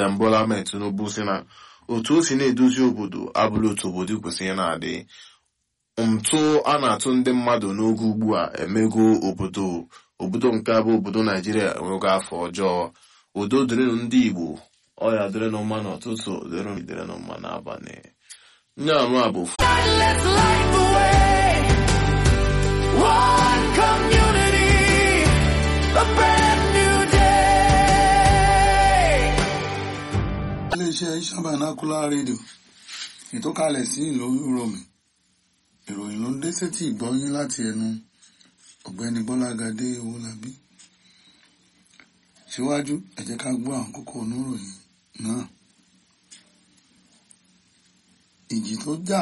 President Bola Ahmed Tinubu si na otu o si na-edozi obodo abụrụ otu obodo kwesịrị na-adị ntụ a na-atụ ndị mmadụ n'oge ugbu a emego obodo obodo nke abụ obodo Naijiria enwego afọ ọjọọ udo dịrịnụ ndị Igbo ọya dịrịnụ mma n'ụtụtụ dịrịnụ dịrịnụ mma n'abalị nye anụ a bụ Let's light the way. One community, a brand new day. iléeṣẹ́ Iṣan rédíò ìtọ́kalẹ̀ sí ìlú Rome ìròyìn ló ń dé sétí ìgbọ́yín láti ẹnu ọ̀gbẹ́ni Bọ́lágadé Owólabí síwájú ẹ jẹ́ ká gbọ́ àwọn kókó oníròyìn náà ìjì tó jà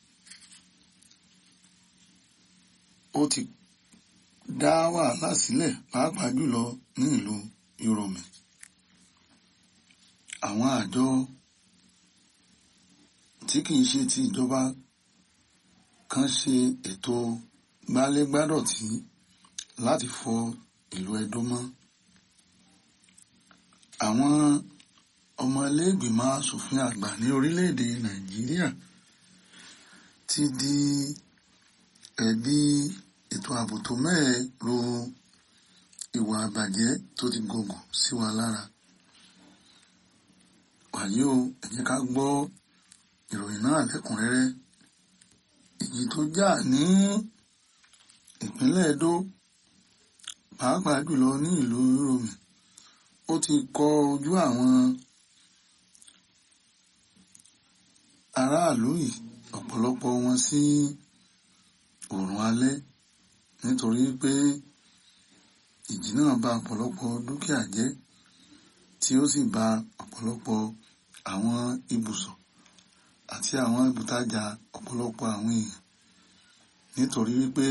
ó ti dá wàhálà sílẹ̀ pàápàá jùlọ ní ìlú Rome àwọn àjọ tí kìí ṣe ti ìjọba kan ṣe ètò gbálégbádọ̀tí láti fọ ìlú Ẹdó mọ́ àwọn ọmọ iléègbìmọ̀ asòfin àgbà ní orílẹ̀-èdè Nàìjíríà ti di ẹ̀bi ètò ààbò tó mẹ́ẹ̀ ro ìwà àbàjẹ́ tó ti gògùn sí wa lára wàyí o ẹ jẹ́ ká gbọ́ ìròyìn náà lẹ́kùnrẹ́rẹ́ ìjì tó jà ní ìpínlẹ̀ Ẹdó pàápàá jùlọ ní ìlú Rome ó ti kọ ojú àwọn aráàlú yìí ọ̀pọ̀lọpọ̀ wọn sí oòrùn alẹ́ nítorí pé ìjì náà bà ọ̀pọ̀lọpọ̀ dúkìá jẹ́ tí ó sì bà ọ̀pọ̀lọpọ̀ àwọn ibùsọ̀ àti àwọn ibùtajà ọ̀pọ̀lọpọ̀ àwọn èèyàn nítorí wípé